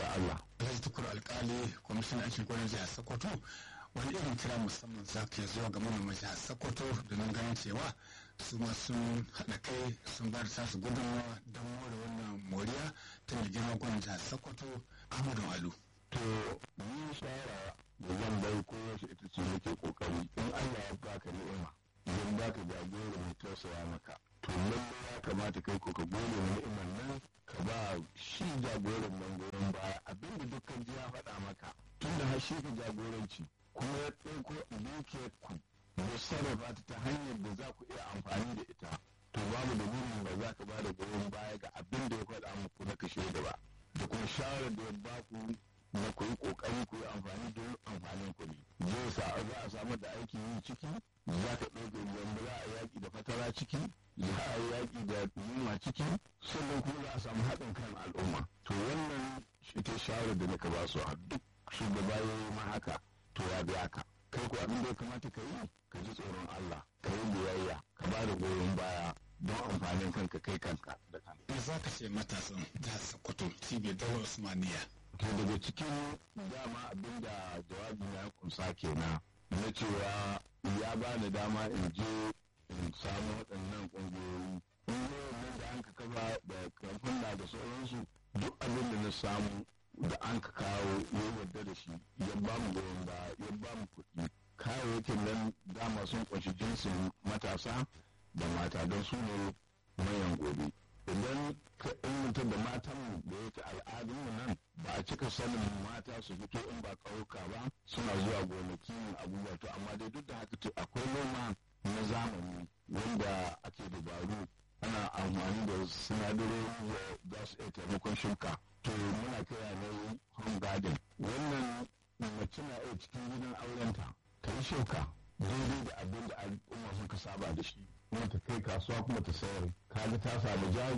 Allah Alhaji Tukur Alkali kwamishinan aikin gwanin jihar Sokoto wani irin kira musamman za ka zuwa ga manoman jihar Sokoto domin ganin cewa su ma sun haɗa kai sun ba da tasu gudunmawa don more wannan moriya ta mai girma gwanin jihar Sokoto Ahmadu Alu. to ni shawara da zan bai kowace ita ce nake kokari in Allah ya baka ni'ima idan baka jagora mai tausaya maka to lallai ya kamata kai ko ka gode wa ni'imar nan ka ba shi jagoran nan goyon baya abinda dukkan ji ya faɗa maka tun da har shi ka jagoranci kuma ya ɗauko dukiyar ku ya sarrafa ta ta hanyar da za ku iya amfani da ita to babu dalilin ba za ka ba da goyon baya ga abin da ya faɗa muku na kashe da ba da kuma shawarar da ya ba ku na ku yi kokari ku yi amfani don amfanin ku ne zai sa za a samu da aikin yi ciki za ka ɗauke yanda za a yaƙi da fatara ciki za a yaƙi da yunwa ciki sannan kuma za a samu haɗin kan al'umma to wannan shi ta shawarar da nika ba su a duk shugaba ya yi ma haka to ya biya ka kai ko abin da ya kamata ka yi ka ji tsoron Allah ka yi biyayya ka ba da goyon baya don amfanin kanka kai kanka da kanka. Me za ka ce matasan jihar Sokoto cibiyar Daular Usmaniya to daga cikin dama abinda jawabi na kunsa kenan na cewa ya ba da dama in je in samu waɗannan ƙungiyoyi ƙungiyoyin da an ka kafa da kamfan da sauransu duk abin da na samu da an ka kawo ya yarda da shi ya ba mu goyon ba ya ba mu kuɗi kayayyakin nan dama sun ƙunshi jinsin matasa da mata don su ne manyan gobe idan ka inganta da matan da yake al'adunmu nan ba a cika sanin mata su fito in ba ƙauyuka ba suna zuwa gonaki abubuwa to amma dai duk da haka to akwai noma na zamani wanda ake dabaru ana amfani da sinadarorin da za su iya taimakon shuka to muna kira ne home garden wannan mace na iya cikin gidan aurenta ta yi shuka daidai da abin da al'umma suka saba da shi kuma ta kai kasuwa kuma ta sayar kaga ta samu jari